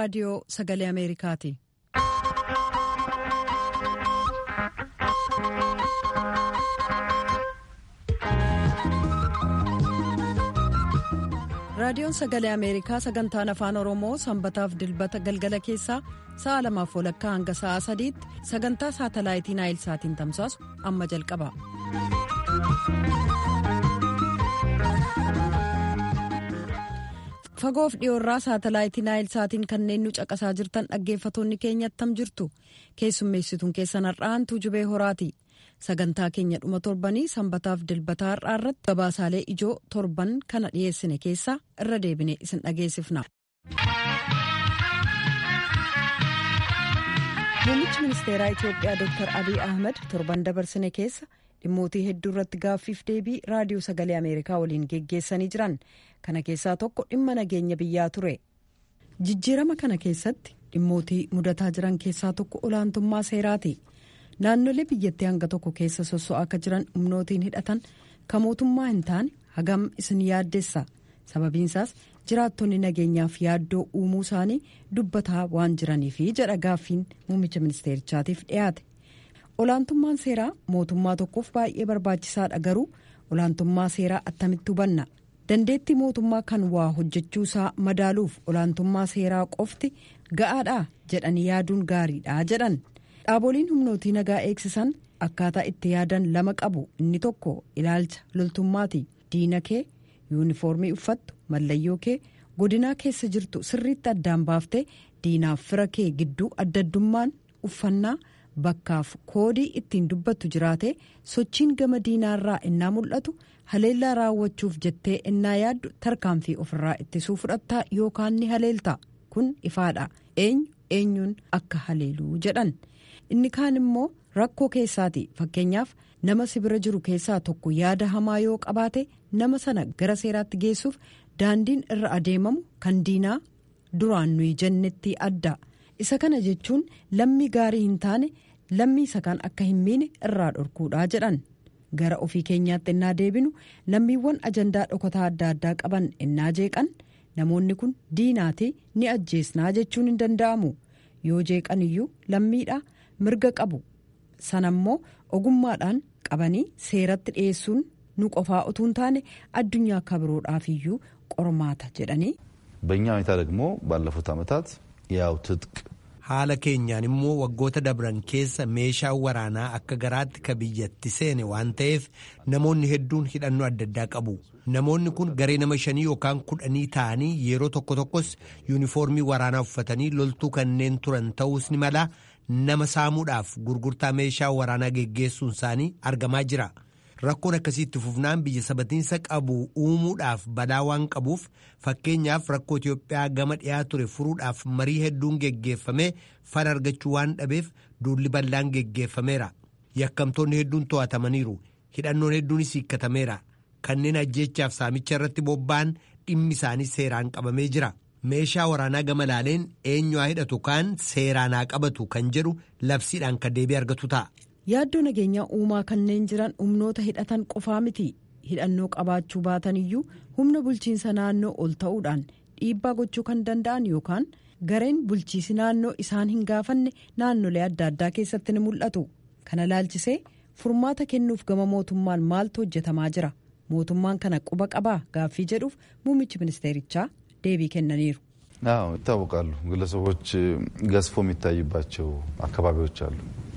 raadiyoo sagalee ameerikaati. raadiyoon sagalee ameerikaa sagantaan afaan oromoo sanbataaf dilbata galgala keessaa sa'a lamaaf walakkaa hanga sa'a sadiitti sagantaa saatalaayitii naayilsaatiin tamsaasu amma jalqaba. fagoof dhiyoorraa saatalaayitii naayilsaatiin kanneen nu caqasaa jirtan dhaggeeffatoonni keenya attam jirtu keessummeessituun keessan har'aan tuujubee horaati. sagantaa keenya dhuma torbanii sanbataaf dilbataa har'aa irratti gabaasaalee ijoo torban kana dhiyeessine keessaa irra deebine isin dhageessifna. muummichi ministeeraa itiyoophiyaa dr abiy ahmed torban dabarsine keessa dhimmootii hedduu irratti gaaffiif deebii raadiyoo sagalee ameerikaa waliin geggeessanii jiran kana keessaa tokko dhimma nageenya biyyaa ture jijjiirama kana keessatti dhimmootii mudataa jiran keessaa tokko olaantummaa seeraati. naannolee biyyattii hanga tokko keessa sosso'aa akka jiran humnootiin hidhatan kan mootummaa hin taane hagam isin yaaddessa sababiinsaas jiraattonni nageenyaaf yaaddoo uumuu isaanii dubbataa waan jiraniifi jedha gaaffiin muummicha ministeerichaatiif dhiyaate olaantummaan seeraa mootummaa tokkoof baay'ee barbaachisaadha garuu olaantummaa seeraa attamitti hubanna dandeettii mootummaa kan waa hojjechuu isaa madaaluuf olaantummaa seeraa qofti ga'aadha jedhanii yaaduun gaariidha jedhan. dhaaboliin humnootii nagaa eegsisan akkaataa itti yaadan lama qabu inni tokko ilaalcha loltummaati diina kee yuunifoormii uffattu mallayyoo kee godinaa keessa jirtu sirriitti addaan baaftee diinaaf fira kee gidduu addaddummaan uffannaa bakkaaf koodii ittiin dubbattu jiraate sochiin gama diinaarraa innaa mul'atu haleellaa raawwachuuf jettee innaa yaaddu tarkaanfii ofirraa ittisuu fudhattaa yookaan ni haleelta kun ifaadha eenyu eenyuun akka haleeluu jedhan. inni kaan immoo rakkoo keessaati fakkeenyaaf nama sibira jiru keessaa tokko yaada hamaa yoo qabaate nama sana gara seeraatti geessuuf daandiin irra adeemamu kan diinaa duraan nuyi jennetti adda isa kana jechuun lammii gaarii hin taane lammii isa kan akka hin miine irraa dhorkuudha jedhan gara ofii keenyaatti innaa deebinu lammiiwwan ajandaa dhokataa adda addaa qaban innaa jeeqan namoonni kun diinaati ni ajjeesnaa jechuun hin danda'amu yoo jeeqan iyyuu lammiidha. mirga qabu sanammoo ogummaadhaan qabanii seeratti dhiyeessuun nu qofaa utuu hin taane addunyaa akka biroodhaaf iyyuu qormaata jedhanii. በእኛ ሁኔታ ደግሞ ባለፉት ዓመታት ያው ትጥቅ haala keenyaan immoo waggoota dabran keessa meeshaan waraanaa akka garaatti ka biyyatti seene waan ta'eef namoonni hedduun hidhannoo adda addaa qabu namoonni kun garee nama shanii yookaan kudhanii ta'anii yeroo tokko tokkos yuunifoormii waraanaa uffatanii loltuu kanneen turan ta'uus ni mala nama saamuudhaaf gurgurtaa meeshaa waraanaa geggeessuun isaanii argamaa jira rakkoon akkasiitti fufnaan biyya sabatiinsa qabu uumuudhaaf balaa waan qabuuf fakkeenyaaf rakkoo Itoophiyaa gama dhiyaa ture furuudhaaf marii hedduun geggeeffamee fala argachuu waan dhabeef duulli bal'aan geggeeffameera yakkamtoonni hedduun to'atamaniiru hidhannoon hedduunis hiikkatameera kanneen ajjeechaaf saamicha irratti bobba'an dhimmi isaanii seeraan qabamee jira. meeshaa waraanaa gama laaleen eenyu haa hidhatu kaan seeraan haa qabatu kan jedhu labsiidhaan kan deebii argatu ta'a. yaaddoo nageenyaa uumaa kanneen jiran humnoota hidhatan qofaa miti hidhannoo qabaachuu baatan iyyuu humna bulchiinsa naannoo ol ta'uudhaan dhiibbaa gochuu kan danda'an yookaan gareen bulchiisi naannoo isaan hin gaafanne naannolee adda addaa keessatti ni mul'atu kana laalchisee furmaata kennuuf gama mootummaan maaltu hojjetamaa jira mootummaan kana quba qabaa gaaffii jedhuuf muummichi ministeerichaa. deebii kennaniiru. አዎ ይታወቃሉ። ግለሰቦች ገዝፎ የሚታይባቸው አካባቢዎች አሉ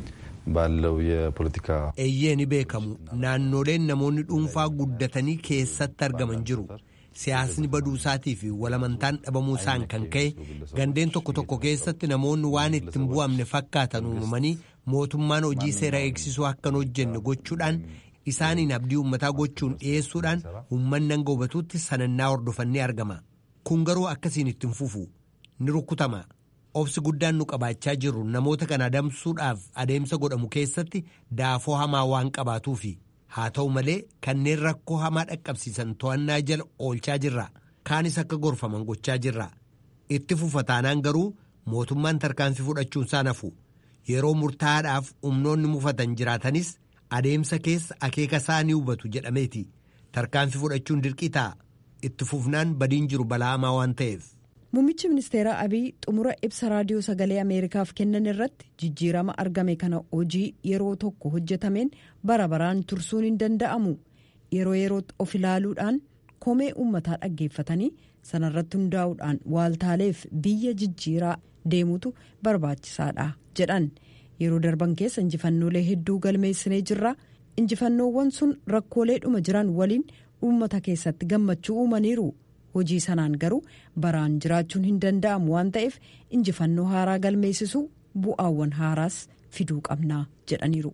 ባለው የፖለቲካ eeyyee ni beekamu naannoleen namoonni dhuunfaa guddatanii keessatti argaman jiru siyaasni baduusaatii fi walamantaan dhabamuu isaan kan ka'e gandeen tokko tokko keessatti namoonni waan ittiin bu'amne fakkaatan uumamanii mootummaan hojii seera eegsisuu akkan hojjenne gochuudhaan isaaniin abdii uummataa gochuun dhiyeessuudhaan uummanni hanga hubatuutti sanannaa hordofannee argama. kun garuu akkasiin ittiin fufu ni rukkutama obsi guddaan nu qabaachaa jirru namoota kana adamsuudhaaf adeemsa godhamu keessatti daafoo hamaa waan qabaatuufi haa ta'u malee kanneen rakkoo hamaa dhaqqabsiisan to'annaa jala oolchaa jirra kaanis akka gorfaman gochaa jirra itti fufa taanaan garuu mootummaan tarkaanfii fudhachuun isaa nafu yeroo murtaa'aadhaaf humnoonni mufatan jiraatanis adeemsa keessa akeeka isaa ni hubatu jedhameeti tarkaanfii fudhachuun dirqii ta'a. itti fufnaan badiin jiru balaa hamaa waan ta'eef. Muummichi ministeeraa Abiy xumura ibsa raadiyoo sagalee Ameerikaaf kennan irratti jijjiirama argame kana hojii yeroo tokko hojjetameen bara baraan tursuun hin danda'amu. Yeroo yerootti of ilaaluudhaan komee uummataa dhaggeeffatanii sanarratti hundaa'uudhaan waaltaaleef biyya jijjiiraa deemutu barbaachisaadha jedhan. Yeroo darban keessa injifannoolee hedduu galmeessinee jirra. Injifannoowwan sun rakkooleedhuma jiran waliin uummata keessatti gammachuu uumaniiru. hojii sanaan garuu baraan jiraachuun hin danda'amu waan ta'eef injifannoo haaraa galmeessisuu bu'aawwan haaraas fiduu qabnaa jedhaniiru.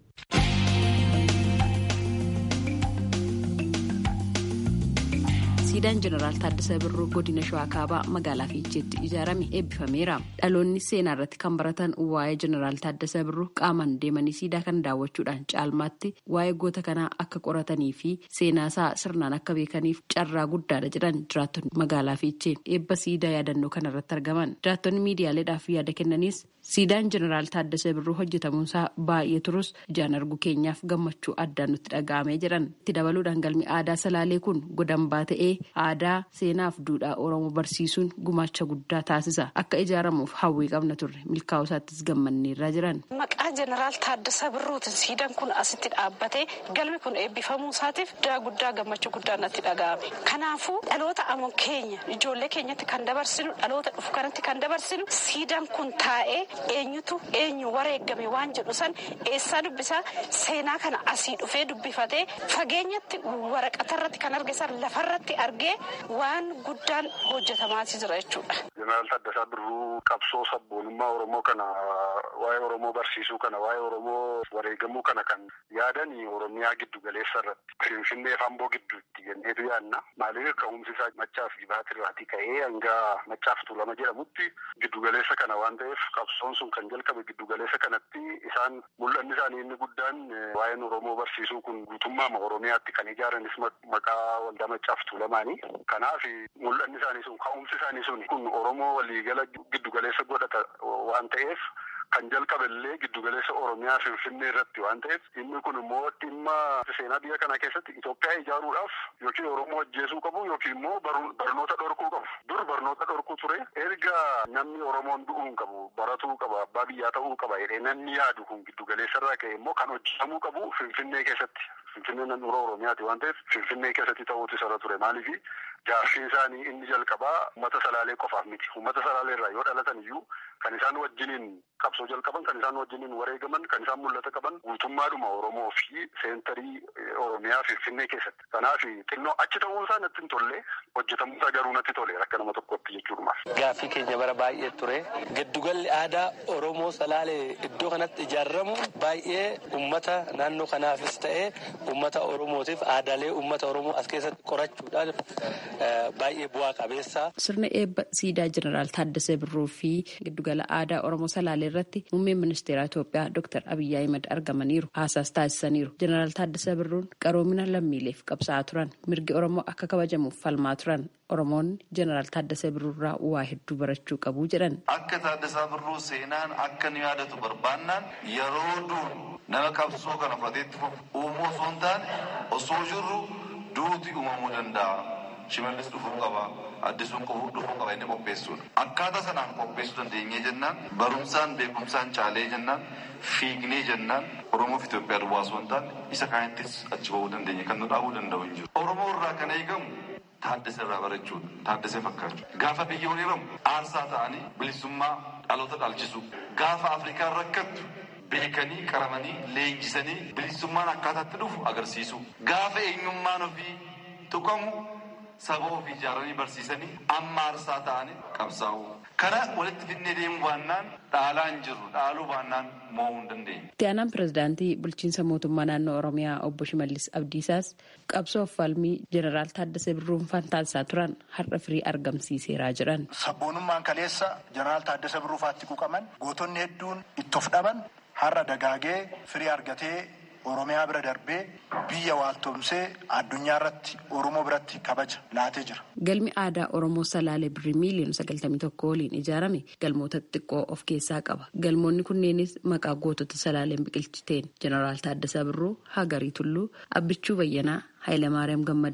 siidaan jeneraal Taaddasaa Birruu godina Shawaa Kaabaa magaalaa Fiicheetti ijaarame eebbifameera. Dhaloonni seenaa irratti kan baratan waa'ee jeneraal Taaddasaa Birruu qaamaan deemanii siidaa kana daawwachuudhaan caalmaatti waa'ee goota kanaa akka qoratanii fi seenaa isaa sirnaan akka beekaniif carraa guddaadha jedhan jiraattonni magaalaa Fiichee eebba siidaa yaadannoo kana irratti argaman. Jiraattonni miidiyaaleedhaaf yaada kennanis siidaan jeneraal Taaddasaa Birruu hojjetamuunsaa baay'ee turus ijaan argu keenyaaf gammachuu addaan nutti dhaga'amee jedhan. Itti dabaluudhaan galmi aadaa salaalee kun godambaa ta'ee aadaa seenaaf duudhaa oromoo barsiisuun gumaacha guddaa taasisa akka ijaaramuuf hawwii qabna turre milkaa'uu isaattis gammanneerraa jiran. Maqaa jeneraal Taaddasaa Birruutiin siidaan kun asitti dhaabbatee galmi kun eebbifamuu isaatiif daa guddaa gammachuu guddaa natti dhaga'ame. Kanaafuu dhaloota amma keenya ijoollee keenyatti kan dabarsinu dhaloota dhufu kanatti kan dabarsinu siidaan kun taa'ee eenyutu eenyu wareeggame waan jedhu san eessaa dubbisaa seenaa kana asii dhufee dubbifatee fageenyatti waraqatarratti kan argisan lafarratti argee waan guddaan hojjetamaa jira jechuudha. Jeneraal Taaddasaa Birruu qabsoo sabboonummaa Oromoo kana waa'ee Oromoo barsiisuu kana waa'ee Oromoo wareegamuu kana kan yaadan Oromiyaa giddu galeessa irratti Finfinnee fi Amboo gidduutti jenneetu yaadna. Maaliif ka'umsi isaa machaaf jibaatirraatii ka'ee hanga machaaf tuulama jedhamutti giddu galeessa kana waan ta'eef qabsoon sun kan jalqabe giddu galeessa kanatti isaan mul'anni isaanii inni guddaan waa'een Oromoo barsiisuu kun guutummaa Oromiyaatti kan ijaaranis maqaa waldaa machaaf tuulamaanii. Kanaaf mul'anni isaanii sun ka'umsi isaanii sun kun Oromoo waliigala giddu galeessa godhata waan ta'eef kan jalqabe illee giddugaleessa Oromiyaa Finfinnee irratti waan ta'eef inni kun immoo dhimma seenaa biyya kana keessatti Itoophiyaa ijaaruudhaaf yookiin Oromoo ajjeesuu qabu yookiin immoo barnoota dhorkuu qabu. Dur barnoota dhorkuu ture erga namni Oromoon du'uu hin qabu baratuu qaba abbaa biyyaa ta'uu qaba jedhee namni yaadu kun giddugaleessa irraa ka'e immoo kan hojjetamuu qabu Finfinnee keessatti. Finfinneen handhuura Oromiyaati waan ta'eef Finfinnee keessatti ta'uutu isa ture maaliif jaarsiin isaanii inni jalqabaa uummata salaalee qofaaf miti. Uummata salaalee irraa yoo dhalatan iyyuu kan isaan wajjiniin qabsoo jalqaban kan isaan wajjiniin wareegaman kan isaan mul'ata qaban guutummaadhuma Oromoo fi seentarii Oromiyaa Finfinnee keessatti. Kanaaf xinnoo achi ta'uun isaa natti hin tolle hojjetamuusaa garuu natti tole akka nama tokkotti jechuudha. Gaaffii keenya bara baay'ee ture. Giddugalli aadaa Oromoo salaalee iddoo kanatti ijaaramu baay'ee uummata naannoo kanaafis ta'ee uummata Oromootiif aadaalee uummata Oromoo as keessatti qorachuudhaan baay'ee bu'aa qabeessa. Sirna eebba siidaa jeneraal Taaddasee Birruu fi giddugala aadaa Oromoo Salaalee irratti muummeen ministeera Itoophiyaa Dr. Abiyyi Ahimad argamaniiru. Haasaas taasisaniiru. Jeneraal Taaddasee Birruun qaroomina lammiileef qabsaa'aa turan. Mirgi Oromoo akka kabajamuuf falmaa turan. Oromoonni jeneraal Taaddasee Birruurraa waa hedduu barachuu qabu jedhan. Akka Taaddasaa Birruu seenaan akka nu yaadatu barbaannaan yeroo duun nama qabsoo kana fudhateetti uumuu osoo hin taane osoo jirru duuti uumamuu danda'a. Shimallis dhufuu qaba. Addisuun dhufuu qaba inni qopheessuudha. Akkaataa sanaan qopheessuu dandeenyee jennaan barumsaan beekumsaan caalee jennaan fiignee jennaan Oromoof Itoophiyaa duwwaa osoo hin taane isa kaanittis achi bahuu dandeenya kan nu dhaabuu danda'u hin jiru. Oromoo irraa kan eegamu Taaddasee irraa barachuudha. Taaddasee fakkaachuu. Gaafa biyya hiriiramu aarsaa ta'anii bilisummaa dhaloota dhaalchisu. Gaafa Afrikaan rakkattu beekanii qaramanii leenjisanii bilisummaan akkaataatti dhufu agarsiisu. Gaafa eenyummaan ofii tuqamu saba ofii ijaaranii barsiisanii amma aarsaa ta'anii qabsaa'u. Kana walitti fidnee deemu baannaan dhaalaa hin jirru dhaaluu baannaan mo'uu hin dandeenye. Itti aanaan pirezidaantii bulchiinsa mootummaa naannoo Oromiyaa obbo Shimallis Abdiisaas qabsoo falmii jeneraal Taaddasee Birruun taasisaa turan har'a firii argamsiiseeraa jedhan. Sabboonummaan kaleessa jeneraal Taaddasee Birruufaatti quuqaman gootonni hedduun itti of dhaban har'a dagaagee firii argatee Oromiyaa bira darbee biyya waaltomsee addunyaa irratti Oromoo biratti kabaja laatee jira. Galmi aadaa Oromoo Salaalee birrii miiliyoona sagaltamii tokko waliin ijaarame galmoota xixiqqoo of keessaa qaba. Galmoonni kunneenis maqaa gootota Salaaleen biqilchiteen Jeneraal Taaddasaa Birruu, Hagarii Tulluu, Abbichuu Bayyanaa, Hayilamaariyaam Gammadaa,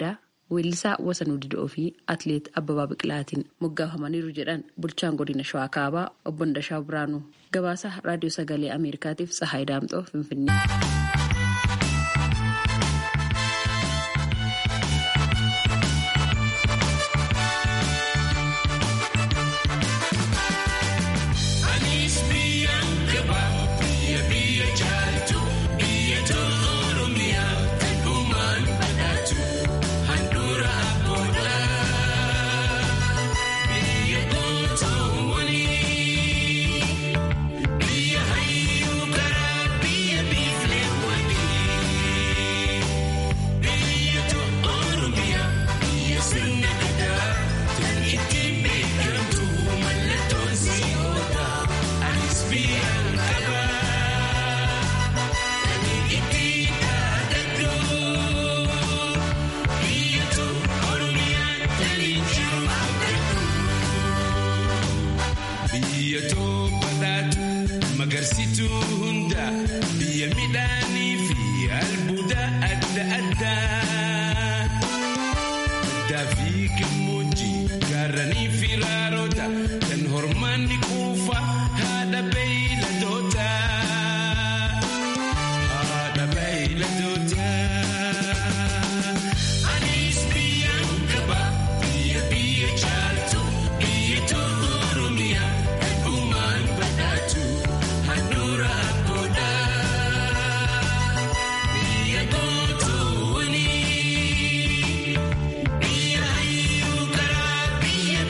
weellisaa Wasanuu Didoo fi Atileet Abbabaa Biqilaatiin moggaafamaniiru jedhan bulchaan godina Shawaa Kaabaa obbo Ndashaa Biraanuu. Gabaasa Raadiyoo Sagalee Ameerikaatiif Tsahaay Daamxoo Finfinnee. Magarsituu hunda biyya midhaanii fi albuuda adda addaa. Addaa fi gammoojjii gaarranii fi raaroota kan hormaanni quufa haadha beeyladoota. Haadha beeyladoota. Anis biyyaan qaba biyya biyya caaltu biyya tolu Oromiyaa dhugumaan badhaatu. Handhuura abboodha. Biyya gootoowwanii. Biyya hayyuu karaa biyya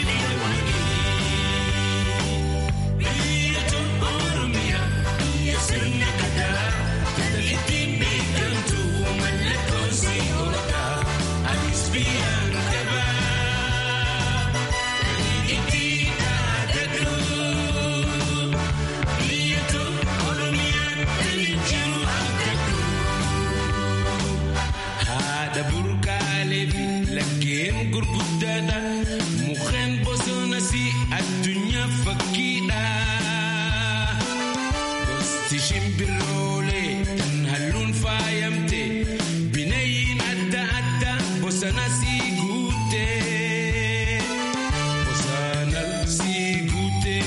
beelawanii. Biyya tolu Oromiyaa. Biyya sirna gadaa. Kan ittiin beekamtu mallattoon si oola. Anis biyyaan qaba. Kan ittiin dhaadadhu. Haadha burqaalee fi laggeen gurguddaadha. Mukkeen bosonas addunyaa fakkiidha. Gosti shimbiroolee kan halluun faayamte. Bineeyyiin adda addaa bosonas guute. Bosonas guute.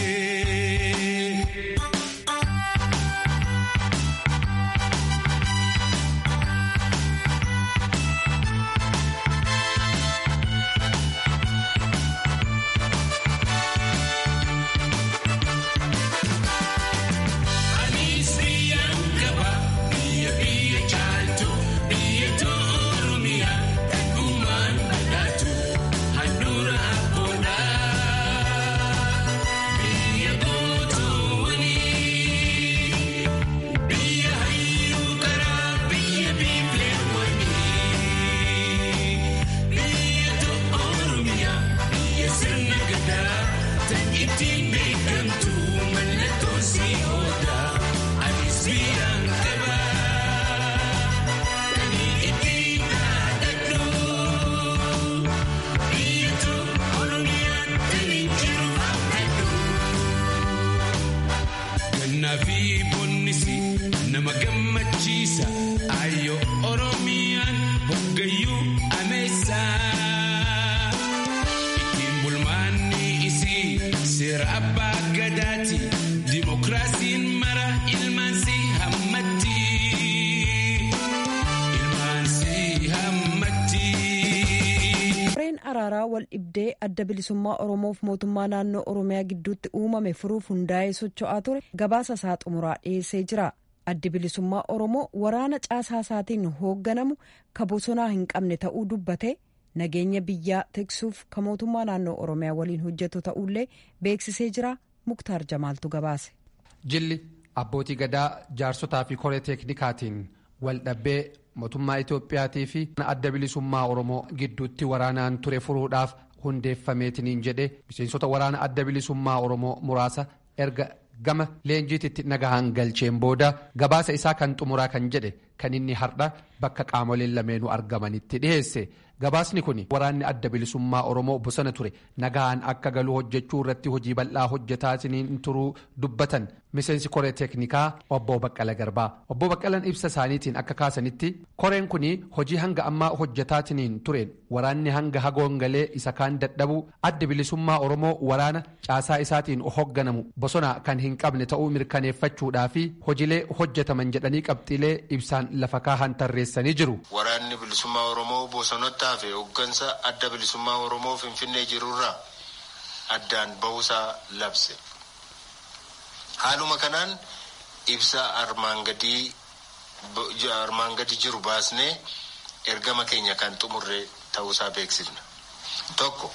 Anis biyyaan qaba biyya biyya caaltu biyya Oromiyaa dhugumaan badhaatu handhuura abboodha. Biyya gootoowwanii biyya hayyuu karaa biyya biifleewwanii biyya Oromiyaa biyya sirna gadaa tan ittiin beekamtu mallattoon si oola. Anis biyyaan qaba kan ittiin dhaadadhu biyya Oromiyaa tan jiru abdadhu. Gannaa fi bonnisi nama gammachiisa ayyoo Oromiyaan hoggayyuu ameessa. Ittiin bulmaanni isii seera abbaa gadaati dimokiraasiin mara ilmaan si hammatti. Ilmaan si hammatti. Koreen araaraa wal dhibdee adda bilisummaa Oromoof mootummaa naannoo Oromiyaa gidduutti uumame furuuf hundaa'ee socho'aa ture gabaasa isaa xumuraa dhiyeessee jira. Addi bilisummaa Oromoo waraana caasaa isaatiin hoogganamu ka bosonaa hin qabne ta'uu dubbate nageenya biyyaa tiksuuf ka mootummaa naannoo Oromiyaa waliin hojjetu ta'ullee beeksisee jira. Muktaar Jamaaltu gabaase. Jilli abbootii gadaa jaarsotaa fi koree teeknikaatiin wal dhabbee mootummaa Itoophiyaatii fi adda bilisummaa Oromoo gidduutti waraanaan ture furuudhaaf hundeeffameetiniin jedhe miseensota waraana adda bilisummaa Oromoo muraasa erga gama leenjiititti nagahaan galcheen booda gabaasa isaa kan xumuraa kan jedhe kan inni har'a bakka qaamoleen lameenuu argamanitti dhiheesse. Gabaasni kun waraanni adda bilisummaa Oromoo bosona ture nagahaan akka galu hojjechuu irratti hojii bal'aa hojjetaa turuu dubbatan miseensi koree teeknikaa obbo Baqqala Garbaa. Obbo Baqqalan ibsa isaaniitiin akka kaasanitti koreen kun hojii hanga ammaa hojjetaatiniin tureen waraanni hanga hagoongalee isa kaan dadhabu adda bilisummaa Oromoo waraana caasaa isaatiin hogganamu bosona kan hin qabne ta'uu mirkaneeffachuudhaa fi hojiilee hojjetaman jedhanii qabxiilee ibsaan lafa kaahan tarreessanii jiru. Waraanni bilisummaa Oromoo bosonatti hafe hooggansa adda bilisummaa Oromoo Finfinnee jirurraa addaan bahuusaa labse. Haaluma kanaan ibsa armaan gadii armaan gadi jiru baasnee ergama keenya kan xumurre ta'uusaa beeksifna. Tokko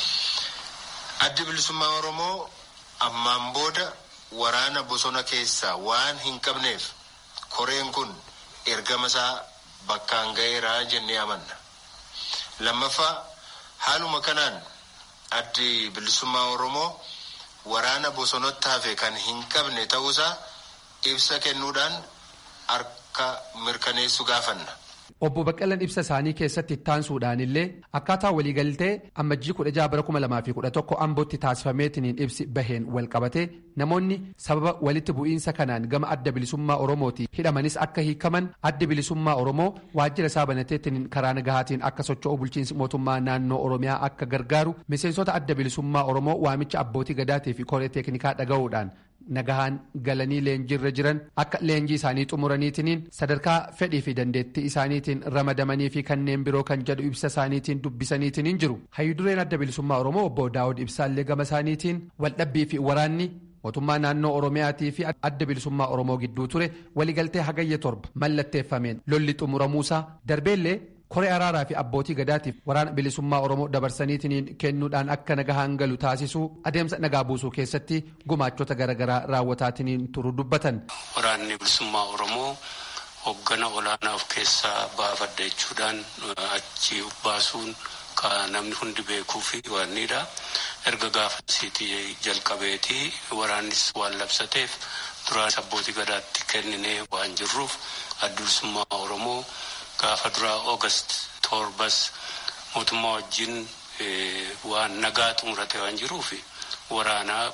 addi bilisummaa Oromoo ammaan booda waraana bosona keessaa waan hin qabneef koreen kun ergama isaa bakkaan ga'eeraa jennee amanna. Lammaffaa haaluma kanaan addi bilisummaa Oromoo waraana bosonatti hafe kan hin qabne ta'uusaa ibsa kennuudhaan harka mirkaneessu gaafanna. Obbo Baqqalan ibsa isaanii keessatti ittaansuudhaan illee akkaataa waliigaltee ammajjii kudha jaha bara kuma lamaa fi kudha tokko ambootti taasifameetiniin ibsi baheen wal qabatee namoonni sababa walitti bu'iinsa kanaan gama adda bilisummaa Oromooti hidhamanis akka hiikaman adda bilisummaa Oromoo waajjira isaa banateetiniin karaa nagahaatiin akka socho'u bulchiinsi mootummaa naannoo Oromiyaa akka gargaaru miseensota adda bilisummaa Oromoo waamicha abbootii gadaatii fi koree teeknikaa dhaga'uudhaan nagahaan galanii leenjiirra jiran akka leenjii isaanii xumuraniitiniin sadarkaa fedhii fi dandeettii isaaniitiin ramadamanii fi kanneen biroo kan jedhu ibsa isaaniitiin dubbisaniitiniin jiru hayyudureen adda bilisummaa oromoo obbo daawud ibsaallee gama isaaniitiin waldhabbii fi waraanni mootummaa naannoo oromiyaatii fi adda bilisummaa oromoo gidduu ture waliigaltee hagayya torba mallatteeffameen lolli xumuramuusaa darbeellee koree araaraa fi abbootii gadaatiif waraana bilisummaa oromoo dabarsaniitiin kennuudhaan akka nagahaan galu taasisuu adeemsa nagaa buusuu keessatti gumaachota garaagaraa raawwataatiniin turu dubbatan. Waraanni bilisummaa oromoo hoggana olaanaa of keessaa baafadha jechuudhaan achi baasuun kan namni hundi beekuu fi waanidha. Erga gaafasiitii jalqabeetii waraannis waan labsateef duraan abbootii gadaatti kenninee waan jirruuf adda bilisummaa oromoo. gaafa duraa oogast torbas mootummaa wajjin waan nagaa xumurate waan jiruuf waraanaa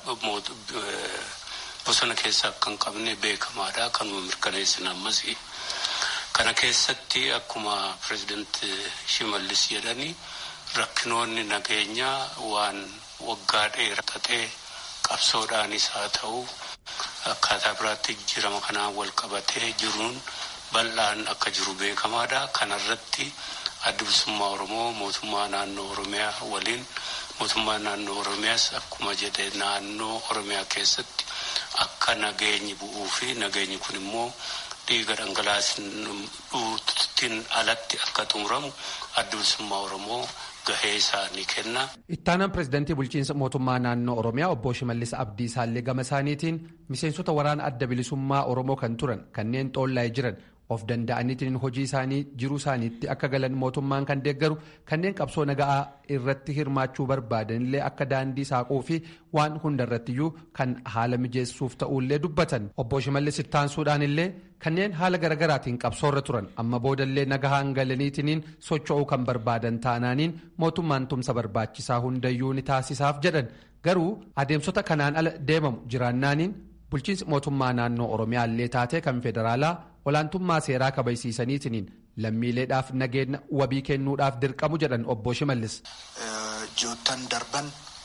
bosona keessaa kan qabne beekamaadha kanuma mirkaneessina ammas kana keessatti akkuma pireezidant shimallis jedhani rakkinoonni nageenyaa waan waggaa dheeratee qabsoodhaanis haa ta'u akkaataa biraatti jijjiirama kanaan wal qabatee jiruun. bal'aan akka jiru beekamaadha kanarratti adda bilisummaa oromoo mootummaa naannoo oromiyaa waliin mootummaa naannoo oromiyaas akkuma jedhe naannoo oromiyaa keessatti akka nageenyi bu'uu fi nageenyi kun immoo dhiiga dhangalaasuutiin alatti akka xumuramu adda bilisummaa oromoo gahee isaa ni kenna. Ittaanaan pireezidantii bulchiinsa mootummaa naannoo Oromiyaa obbo Shimallis Abdii isaallee gama isaaniitiin miseensota waraana adda bilisummaa Oromoo kan turan kanneen xoollaa'ee jiran of danda'aniitiin hojii isaanii jiruu isaaniitti akka galan mootummaan kan deeggaru kanneen qabsoo nagaa irratti hirmaachuu barbaadanillee akka daandii saaquu fi waan hundarrattiyyuu kan haala mijeessuuf ta'ullee dubbatan obbo Shimallis ittaansuudhaan illee kanneen haala garagaraatiin qabsoorra turan amma boodallee nagahaan galaniitiin socho'uu kan barbaadan taanaaniin mootummaan tumsa barbaachisaa hundayyuu ni taasisaaf jedhan garuu adeemsota kanaan ala deemamu jiraannaaniin bulchiinsi mootummaa naannoo oromiyaallee taatee kan federaalaa olaantummaa seeraa kabajsiisaniitiin lammiileedhaaf nageenya wabii kennuudhaaf dirqamu jedhan obbo Shimallis. Ji'oottan darban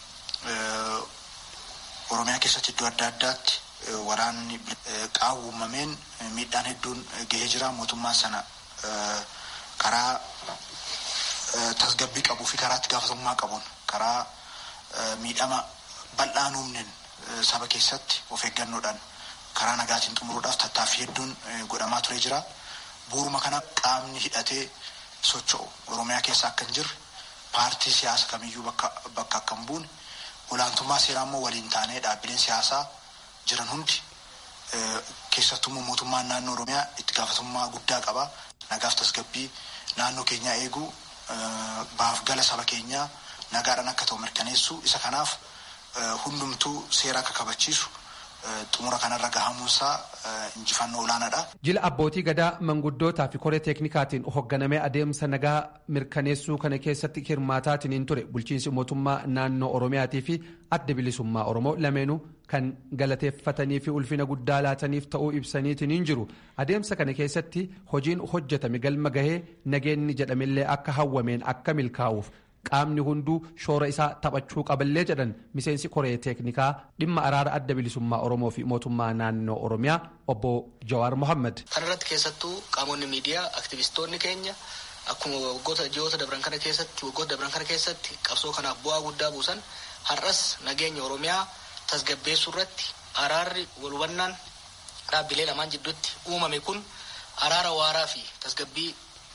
Oromiyaa keessatti iddoo adda addaatti waraanni qaawwamameen miidhaan hedduun gahee jira mootummaan sana karaa tasgabbii qabuu fi karaa itti gaafatamummaa qabuun karaa miidhama bal'aan uumneen saba keessatti of eeggannoodhaan karaa nagaatiin xumuruudhaaf tattaaffii hedduun godhamaa ture jira. Bu'uuruma kana qaamni hidhatee socho'u Oromiyaa keessa akka hin jirre paartii siyaasa kamiyyuu bakka akka hin buune olaantummaa seeraa immoo waliin taanee dhaabbileen siyaasaa jiran hundi keessattuu mootummaan naannoo Oromiyaa itti gaafatamummaa guddaa qaba. Nagaaf tasgabbii naannoo keenyaa eeguu baaf gala saba keenyaa nagaadhaan akka ta'u mirkaneessuu isa kanaaf hundumtuu seera akka kabachiisu xumura kanarra gahamuunsaa injifannoo olaanaadha. Jila abbootii gadaa manguddootaa fi koree teeknikaatiin hoogganamee adeemsa nagaa mirkaneessuu kana keessatti hirmaataatiin ture bulchiinsi mootummaa naannoo Oromiyaatii fi adda bilisummaa Oromoo lameenuu kan galateeffatanii fi ulfina guddaa laataniif ta'uu ibsaniitiin jiru. Adeemsa kana keessatti hojiin hojjetame galma gahee nageenni jedhamillee akka hawwameen akka milkaa'uuf qaamni hunduu shoora isaa taphachuu qaballee jedhan miseensi koree teeknikaa dhimma araara adda bilisummaa oromoo fi mootummaa naannoo oromiyaa obbo jawaar mohammad. kanarratti keessattuu qaamonni miidiyaa aktivistoonni keenya akkuma waggoota ji'oota dabran kana keessatti waggoota dabran kana keessatti qabsoo kanaaf bu'aa guddaa buusan har'as nageenya oromiyaa tasgabbeessuu irratti araarri wal hubannaan dhaabbilee lamaan jidduutti uumame kun araara waaraa fi tasgabbii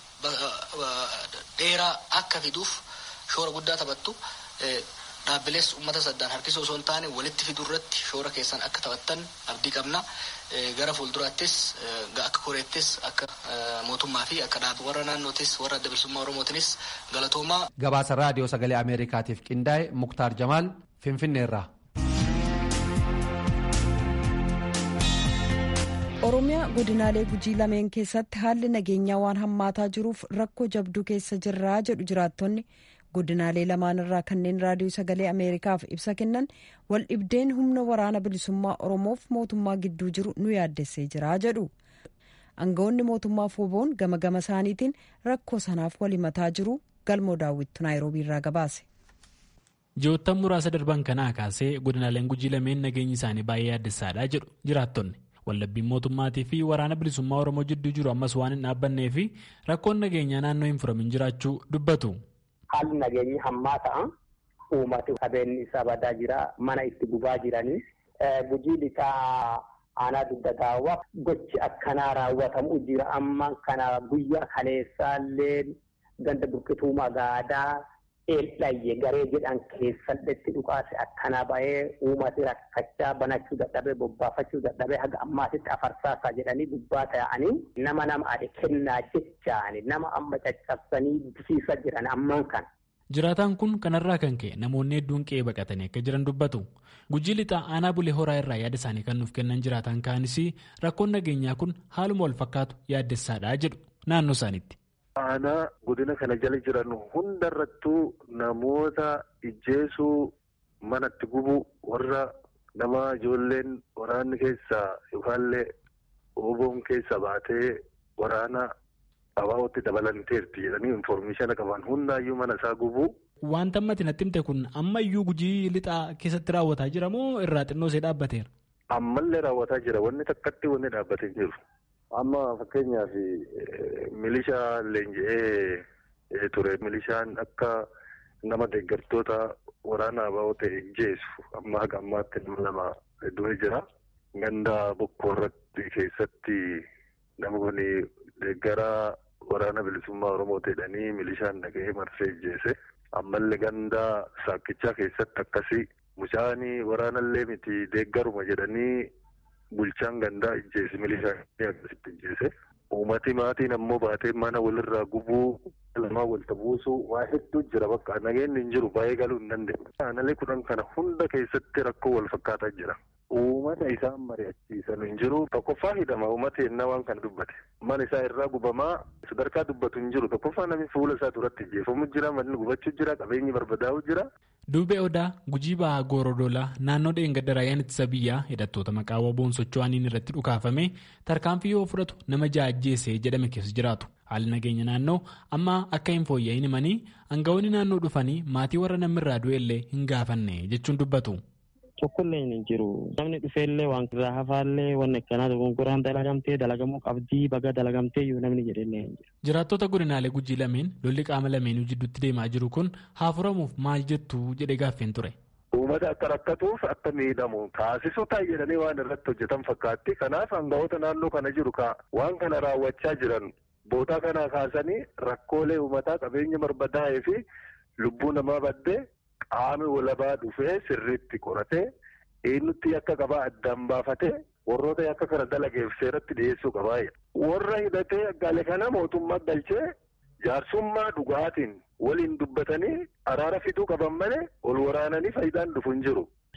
dheeraa akka fiduuf shoora guddaa taphattu dhaabbilees uummata saddaan harkisuu osoo hin taane walitti fiduu irratti shoora keessan akka taphattan abdii qabna gara fuulduraattis akka koreettis akka mootummaa fi akka dhaab warra naannootis warra adda bilisummaa oromootinis galatoomaa. gabaasa raadiyoo sagalee ameerikaatiif qindaa'e muktaar jamaal finfinneerraa. oromiyaa godinaalee gujii lameen keessatti haalli nageenyaa waan hammaataa jiruuf rakkoo jabduu keessa jirraa jedhu jiraattonni godinaalee lamaan irraa kanneen raadiyoo sagalee ameerikaaf ibsa kennan wal dhibdeen humna waraana bilisummaa oromoof mootummaa gidduu jiru nu yaaddessee jira jedhu aangawoonni mootummaa foboon gama gama isaaniitiin rakkoo sanaaf wal himataa jiru galmoo daawwittu naayiroobii irraa gabaase. ji'oottan muraasa darban kanaa kaasee godinaaleen gujii lameen nageenyi isaanii baay'ee yaaddessaadha jedhu jiraattonni. wallabbiin mootummaatii fi waraana bilisummaa oromoo jidduu jiru ammas waan hin dhaabbannee fi rakkoon nageenyaa naannoo hin furamin jiraachuu dubbatu. haalli nageenyi hammaa ta'a uummati qabeenyi isaa badaa jira mana itti gubaa jiranii gujii lixaa aanaa dugda daawwaa gochi akkanaa raawwatamu jira amma kana guyyaa kaleessaallee ganda burqituu magaadaa eeldhayye garee jedhan keessatti dhukaase akkanaa bahee uummati rakkachaa banachuu dadhabee bobbaafachuu dadhabee haga ammaatitti afarsaasaa jedhanii gubbaa ta'anii nama nama ade kennaa jechaani nama amma caccabsanii bisiisa jiran amman kan. Jiraataan kun kanarraa kan ka'e namoonni hedduun qe'ee baqatanii akka jiran dubbatu. Gujii lixaa aanaa bulee horaa irraa yaada isaanii kan nuuf kennan jiraataan kaanis rakkoon nageenyaa kun haaluma wal fakkaatu yaaddessaadha jedhu naannoo isaaniitti. Aanaa godina kana jala jiran hundarrattuu namoota ijjeesuu manatti gubu warra nama ijoolleen waraanni keessaa yookaallee ooboon keessa baatee waraana abaa'ootti dabalanteerti jedhanii infoormeeshina qaban hundaayyuu mana isaa gubu. Wanta ammatti natti himte kun ammayyuu gujii lixaa keessatti raawwataa jira moo irraa xinnoo ishee dhaabbateera? Ammallee raawwataa jira wanni takkatti wanni dhaabbatee jiru. Amma fakkeenyaaf milishaa leenji'ee ture milishaan akka nama deeggartoota waraana abaa'oo ta'e ijjeessu amma haga ammaatti nama lama du'ee jira. Ganda bokkoo irratti keessatti nama kun deeggara waraana bilisummaa Oromoo ta'edhanii milishaan dhaga'ee marsee ijjeese. Ammallee ganda saakkichaa keessatti akkasii mucaanii waraanallee miti deeggaruma jedhanii bulchaan gandaa ijjeese milishaan akkasitti ijjeese. Uummati maatiin ammoo baatee mana walirraa gubuu lamaa walta buusuu waa hedduu jira bakka nageenyi hin jiru baay'ee galuu hin dandeenye. Aanalee kudhan kana hunda keessatti rakkoo wal fakkaataa jira. Uummata isaan mari'achiisan hin jiru. Tokkoffaa hidhama uummata ennaa waan kana dubbate. Mana isaa irraa gubamaa sadarkaa dubbatu hin jiru. Tokkoffaa namni fuula isaa duratti ijjeefamu jira. Manni gubachuu jira. Qabeenyi barbadaa'u jira. Duubee Odaa Gujii Ba'aa Goorodoolaa naannoo dheengadda raayyaan ittisa biyyaa hidhattoota maqaa waboon socho'aniin irratti dhukaafame tarkaanfii yoo fudhatu nama ja'a ajjeese jedhame keessa jiraatu. Haalli nageenya naannoo amma akka hin fooyya'in himanii aangawoonni naannoo dhufanii maatii warra namirraa du'ellee hin gaafanne jechuun dubbatu. Tokkollee hin jiru. Namni dhufeellee waan irraa hafaallee waan akkanaa dogongoraan dalagamtee dalagamuu qabdii baga dalagamtee iyyuu namni jedhee hin jiru. Jiraattota godinaalee gujii lameen lolli qaama lameenuu jidduutti deemaa jiru kun haa furamuuf maal jettu jedhee gaaffeen ture. Uummata akka rakkatuuf akka miidhamu taasisuu ta'a jedhanii waan irratti hojjetan fakkaatti. Kanaaf aangawoota naannoo kana jiru waan kana raawwachaa jiran boodaa kana kaasanii rakkoolee uummataa qabeenya barbadaa'ee fi lubbuu namaa baddee qaami walabaa dhufee sirriitti qoratee eenyutti akka qabaa addaan baafatee warroota akka kana dalageef seeratti dhiyeessuu qabaa. Warra hidhatee galee kana mootummaa galchee jaarsummaa dhugaatiin waliin dubbatanii araara fiduu qaban malee ol waraananii faayidaan dhufu hin jiru.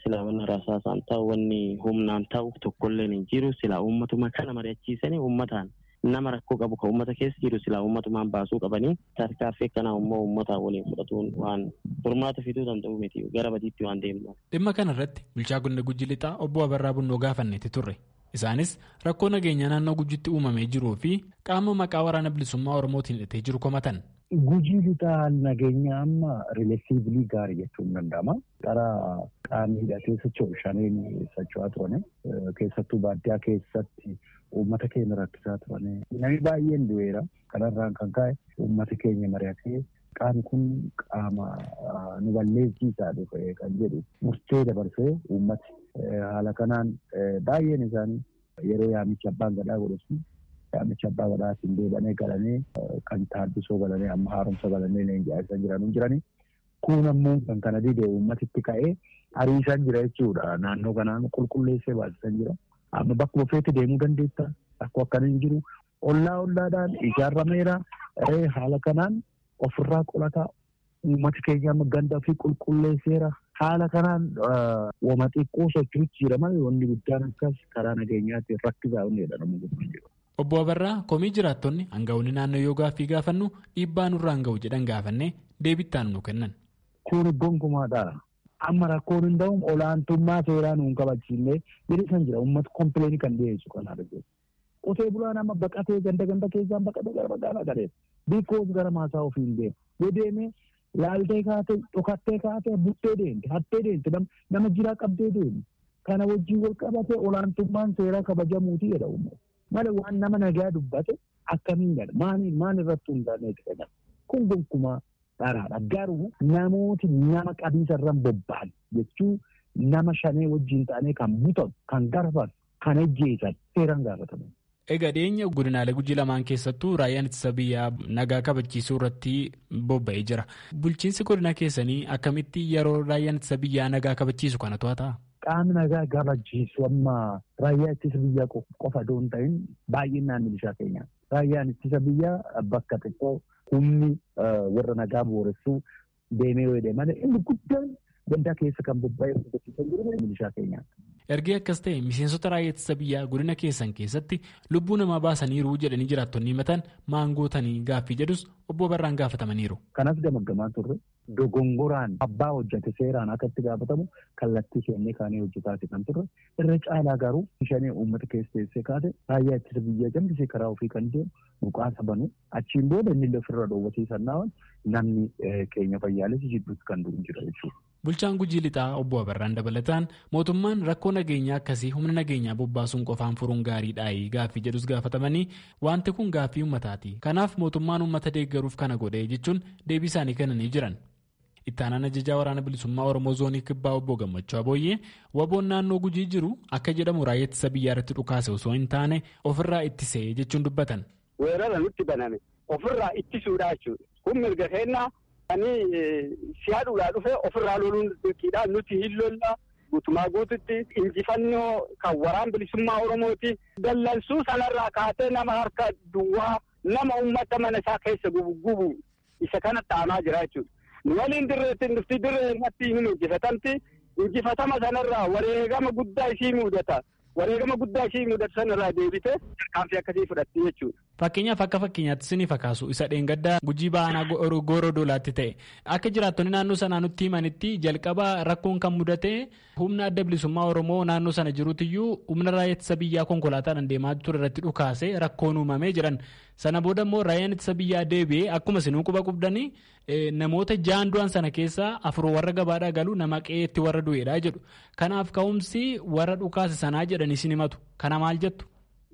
silaa wanna rasaasaan ta'u wanni humnaan ta'u tokkollee hin jiru silaa uummatuma kana mari'achiisanii uummataan nama rakkoo qabu kan uummata keessa jiru silaa uummatumaan baasuu qabanii tarkaaffii akkanaa immoo uummataa waliin fudhatuun waan furmaata fiduu danda'u miti gara badiitti waan deemnu. Dhimma kana irratti bulchaa godina Gujii Lixaa obbo Abarraa Bunnoo gaafanneeti turre. Isaanis rakkoo nageenyaa naannoo gujitti uumamee jiruu fi qaama maqaa waraana bilisummaa Oromootiin hidhatee jiru komatan. Gujii lixaa nageenya amma rileesiivlii gaarii jechuun danda'ama. Gara qaamni hidhatee socho'u shaniin socho'aa turane. Keessattuu baadiyyaa keessatti uummata keenya rakkisaa turane. Namni baay'een du'eera. Kanarraan kan ka'e uummata keenya mari'atee qaamni kun qaama nu balleessiisaa dhufe kan jedhu murtee dabarsee uummati haala kanaan baay'een isaanii yeroo yaamicha abbaan gadaa godhesu yaamicha abbaa gadaatiin deebanee galanii kan taaddisoo galanii amma haaromsa galanii leenji'aa isaan jiran jiranii. Kun ammoo kan kana dide uummatitti ka'ee hariisaan jira jechuudha. Naannoo kanaan qulqulleessee baasisan jira. Amma bakkuma feete deemuu dandeetta. Akkoo akkana hin jiru. Ollaa ollaadhaan ijaarameera. Haala kanaan ofirraa qolataa uummati keenya amma ganda ofii qulqulleesseera. Haala kanaan wama xiqqoo socho'uutti jira malee wanni guddaan akkas karaa nageenyaatti rakkisaa inni jedhamu guddaan jiru. Obbo Abarraa komii jiraattonni hanga'oonni naannoo yoo gaaffii gaafannu dhiibbaa nurraa hanga'u jedhan gaafannee deebittaan nu kennan. Kun gonkumaadha. Amma rakkoon hin ta'u olaantummaa seeraa nuun kabachiisnee bilisan jira uummata kompileeni kan dhiyeessu kan arginu. Qotee bulaan amma baqatee ganda ganda keessaan baqatee gara magaalaa galeera. Bikkoos gara maasaa ofii hin deemu. Yoo deemee laaltee kaatee dhokattee kaatee buttee deemte hattee deemte nama jiraa qabdee deemte. Kana wajjin wal qabatee olaantummaan seeraa kabajamuuti jedha uummata. Malee waan nama nagaa dubbate akkamiin jedha maaliin maal irratti hundaa'eeti jedhama. Kun gonkumaa dharaadha. Garuu namooti nama qabiisa irraan bobba'an jechuun nama shanee wajjin ta'anii kan butan, kan garfan, kan ejjeesan seeraan gaafataman. Egaa dhiyeenya godinaalee gujii lamaan keessattuu raayyaan ittisa biyyaa nagaa kabachiisuu irratti bobba'ee jira. Bulchiinsi godina keessanii akkamitti yeroo raayyaan ittisa biyyaa nagaa kabachiisu kana to'ata? Qaamni nagaa kabachiisu amma raayyaa ittisa biyyaa qofa osoo hin ta'in baay'inaan milishaa keenya. Raayyaan ittisa biyyaa bakka xiqqoo humni warra nagaa booressuu deemee yoo deeman inni guddaan gandaa keessa kan bobba'ee hojjechiisaa jiru milishaa keenya. Ergee akkas ta'e miseensota raayyaa ittisa biyyaa godina keessan keessatti lubbuu namaa baasaniiru jedhanii jiraattonni himatan maangootanii gaaffii jedhus obbo Barraan gaafatamaniiru. Kanas gamaggamaa turre dogongoraan abbaa hojjete seeraan akka itti gaafatamu kallattii kennee kaanee hojjetaati kan turre irra caalaa garuu shanee uummata keessa teessee kaate raayyaa ittisa biyyaa jambisee karaa ofii kan deemu mukaasa banu achiin booda inni ofirra dhoowwatiisan namni keenya fayyaalessi jidduutti kan du'u jira jechuudha. Bulchaan Gujii Lixaa obbo Abarraan dabalataan mootummaan rakkoo nageenyaa akkasii humna nageenyaa bobbaasuun qofaan furuun gaariidhaayi gaaffii jedhus gaafatamanii wanti kun gaaffii uummataati. Kanaaf mootummaan uummata deeggaruuf kana godhee jechuun deebii isaanii kennanii jiran. Ittaanaan ajajaa waraana bilisummaa Oromoo zoonii kibbaa obbo Gammachuu Abooyyee waboon naannoo Gujii jiru akka jedhamu raayyaa ittisa biyyaa irratti dhukaase osoo hin taane ofirraa ittisee jechuun dubbatan. Weerara nutti baname ofirraa ittisuudha jechuudha. Kun mirga kennaa ani siyaadhuudhaa dhufe ofirraa loluun dirqiidha nuti hin lolla guutumaa guututti injifannoo kan waraan bilisummaa oromooti dallansuu sanarraa kaatee nama harka duwwaa nama ummata mana isaa keessa gubu gubu isa kana ta'amaa jira jechuudha. Nu waliin dirreetti dhufti dirree irratti hin injifatamti injifatama sanarraa wareegama guddaa isii mudata. wareegama guddaa ishii mudatu sanarraa deebite tarkaanfii akkasii fudhatti jechuudha. Fakkeenyaaf akka fakkeenyaatti sinii fakkaatu isa dheengaddaa gujii baanaa gooroo doolaatti ta'e akka jiraattonni naannoo sanaa nutti himanitti jalqaba rakkoon kan mudate humna adda bilisummaa Oromoo naannoo sana jiruutiyyuu humna raayyaa ittisa biyyaa konkolaataadhaan deemaa ture irratti dhukaase rakkoon uumamee jiran sana booda immoo raayyaan ittisa biyyaa deebi'ee akkuma sinuu quba qubdanii namoota jaan du'an sana keessaa afur warra gabaadhaa galu nama qe'eetti warra du'eedha jedhu kanaaf ka'umsi warra dhukaase sanaa jedhanii sin himatu kana maal jettu.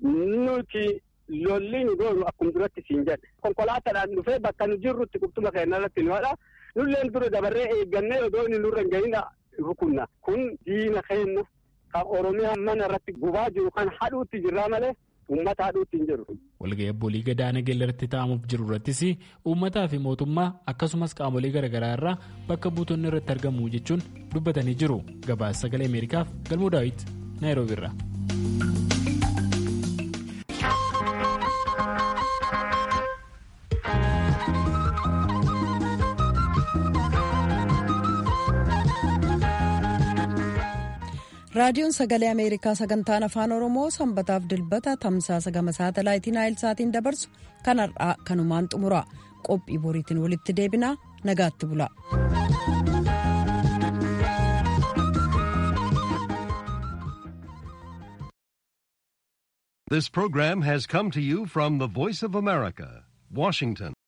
Nuti lolli nu goonu akkuma duratti siin jedhe konkolaataadhaan dhufee bakka nu jirrutti qubxuma keenya irratti nu hadha nulleen dura dabarree eeggannee odoo inni nurra hin gahina rukunna kun diina keenya kan oromiyaa mana irratti gubaa jiru kan hadhuutti jirraa malee uummata hadhuutti hin jiru. Walga'ii abboolii gadaa nageenya irratti taa'amuuf jiru irrattis uummataa fi mootummaa akkasumas qaamolee garaagaraa irraa bakka buutonni irratti argamu jechuun dubbatanii jiru. Gabaasa sagalee Ameerikaaf galmoo daawit Naayiroobi irraa. raadiyoon sagalee ameerikaa sagantaan afaan oromoo sanbataaf dilbata tamsaasa gama saatalaayitii naayilsaatiin dabarsu kan har'aa kanumaan xumura qophii boriitiin walitti deebinaa nagaatti bula. This program has come to you from the Voice of America, Washington.